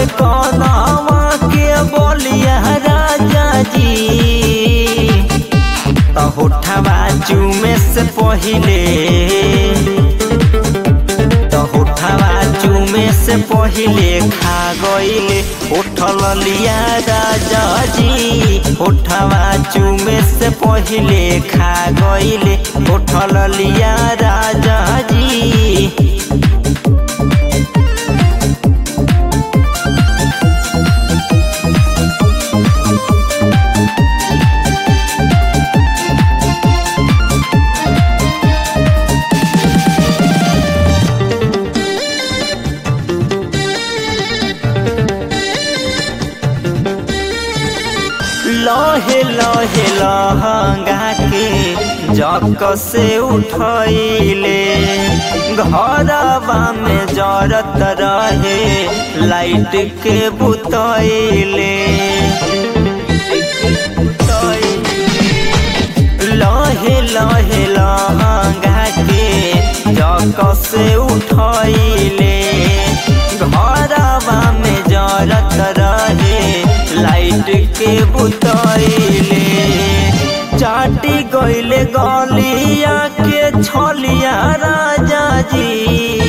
कनवा के बोलिया राजा जी त होठवा चूमे से पहिले त होठवा चूमे से पहिले खा गईले उठल लिया राजा जी होठवा चूमे से पहिले खा गईले उठल लिया राजा जी लहे लहे लहंगा के जक से उठैले घरवा में जरत रहे लाइट के बुतैले लहे लहे लहंगा के जक से उठैले घरवा में जरत रहे लाइट के बुतैले चाटी गईले गलिया के छलिया राजा जी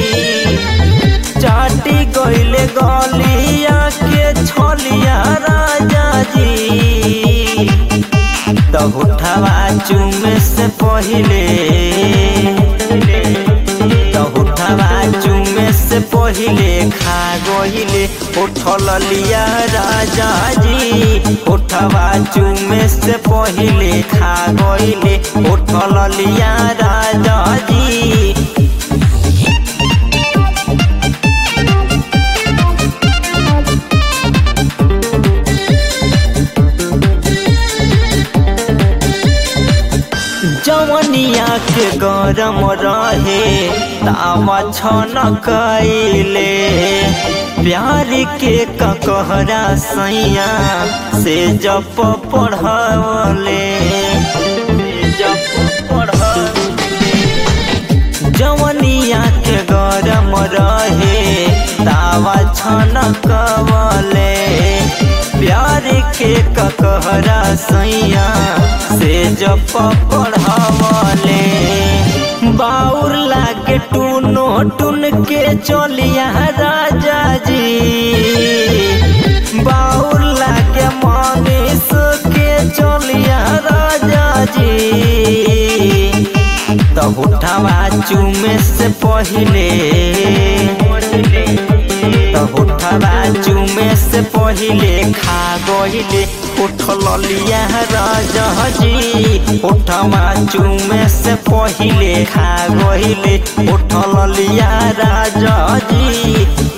चाटी गईले गलिया के छलिया राजा जी त उठवा चुमे से पहिले त उठवा चुमे से पहिले खा गहिले उठल लिया राजा जी उठवा चुमे से पहिले खा गहिले उठल लिया राजा जी जवनिया के गरम रहे तावा छन कैले प्यार के ककहरा सैया से जप पढ़ले जप पढ़ले जवनिया के गरम रहे तावा छन कवले प्यार के ककहरा सैया से जप पढ़वले बाउर लागे टूनो टून के चलिया राजा जी बाउर लागे मनीष के चलिया राजा जी त उठवा चुमे से पहिले त उठवा चुमे से पहिले खा गहिले उठल लिया राजा जी उठवा चुमे से पहिले खा गहिले उठल लिया राजा जी